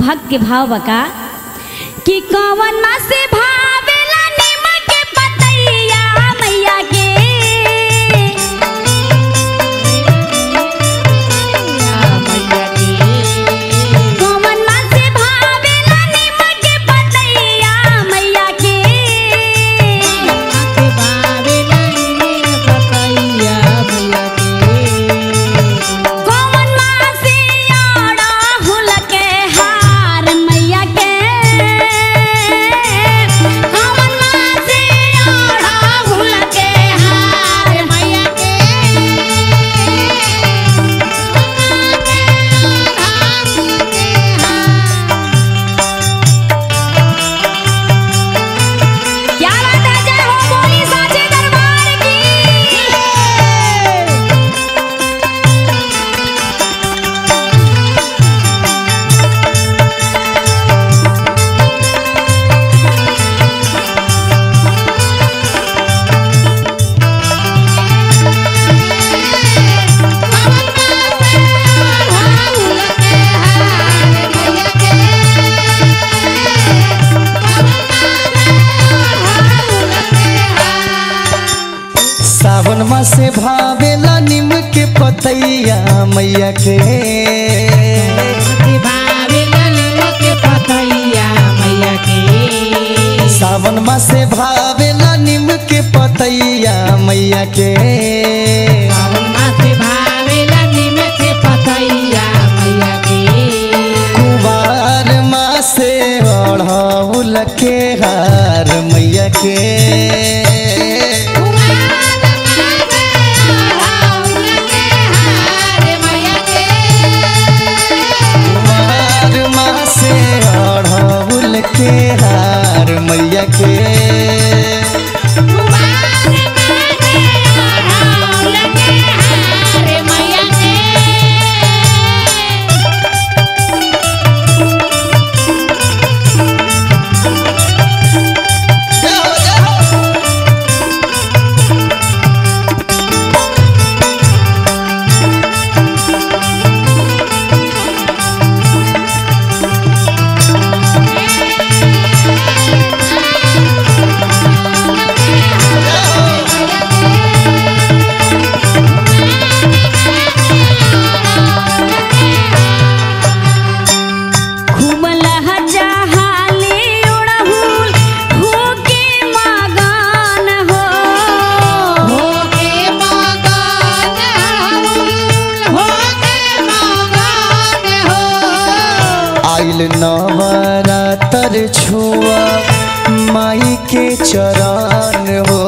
भक्त के भाव बका कि कवन मा से भावेला निमक के पतैया मैया के कवन मा से भावेला निमक के पतैया मैया के कवन मा से आड़ा हुल के हार मैया के कवन मा से आड़ा हुल के हार मैया के क्या बात है जय हो बोली साचे दरबार की सावन माँ से भावेला निम के पतैया मैया के सावन माँ से भावेला निम के पतैया मैया के कुवार माँ से अढ़ौल के हार मैया के कुवार माँ से अढ़ौल के हार मैया के खूब लहजा हाले उड़हुल होके मगन हो आइल नवरातर छुआ माई के चरण हो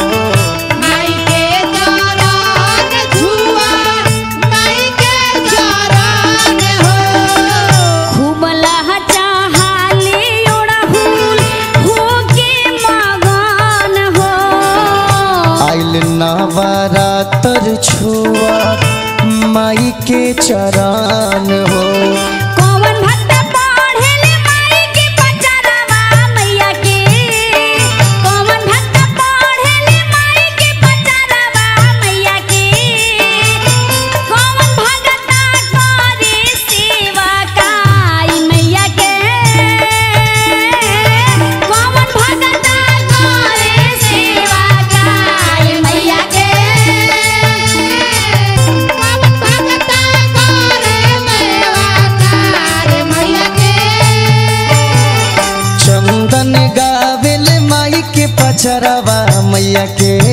खूब लहजा हाले उड़हुल होके मगन हो आइल नवरातर छुआ माई के चरण हो कौन भक्त पढ़ेले माई के पचरवा मैया के कौन भक्त पढ़ेले माई के पचरवा मैया के कौन भगता करे सेवा काई मैया के कौन भगता करे सेवा काई मैया के चंदन गावेल माई के पचरवा मैया के